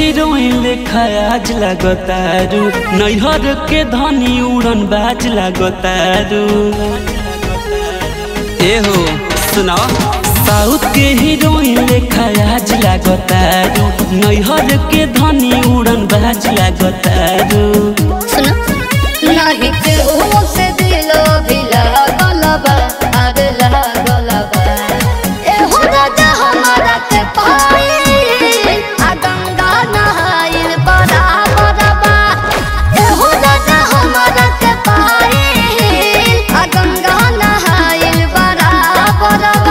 Heroine लेखा आज लगतारू नैहर के धनी उड़न बाज लगतारू एहो सुना साउथ के हीरोइन लेखा आज लगतारू नैहर के धनी उड़न बाज लगतारू सुनो नाही के ओ से दिलो भी लागल बा अरे लागल बा ए हो राजा हमारा के पाई आ गंगा नहाइल बड़ा बड़ा बा ए हो राजा हमारा के पाई आ गंगा नहाइल बड़ा बड़ा बा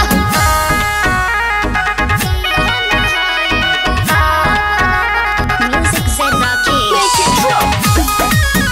Music said Rocky. Make it drop.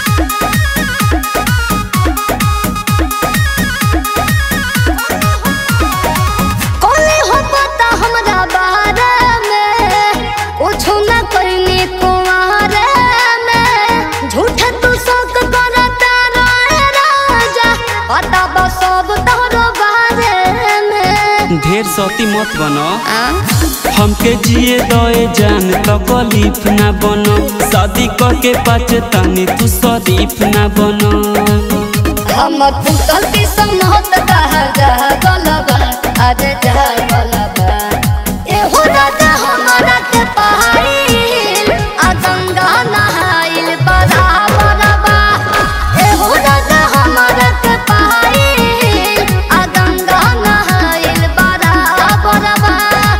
कोले हो पता हमरा बारे में कुछो न करनी कुमारे में झूठे तू शौक करता रहे राजा पता बा सब तोरो बारे में ढेर सती मत बनो आ? हमके जिए दए जान तकलीफ ना बनो शादी करके पाचे तनी तू शरीफ ना बनो हम पुतल की समहत कहा जा गलबा अरे जा गलबा ए हो राजा हमारा के पहाड़ी आ गंगा नहाइल बड़ा बड़ा ए हो राजा हमारा के पहाड़ी आ गंगा नहाइल बड़ा बड़ा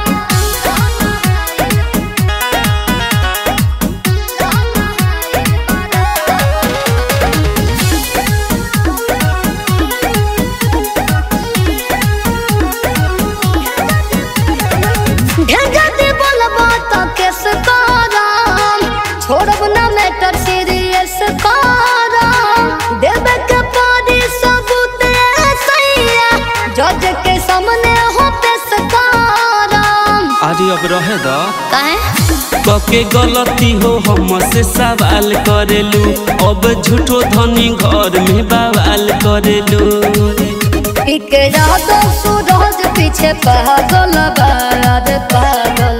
ढेंगा दे बोलबो तो केस करम छोड़ब ना मैटर सीरियस करम देवे के पड़ी सबूत ए सैया जज के सामने हो पेश करम अरे अब रहे द काहे कके गलती हो हमसे सवाल करेलू अब झूठो धनी घर में बवाल करेलू इकरा दो सूरज पीछे पागल बा रे पागल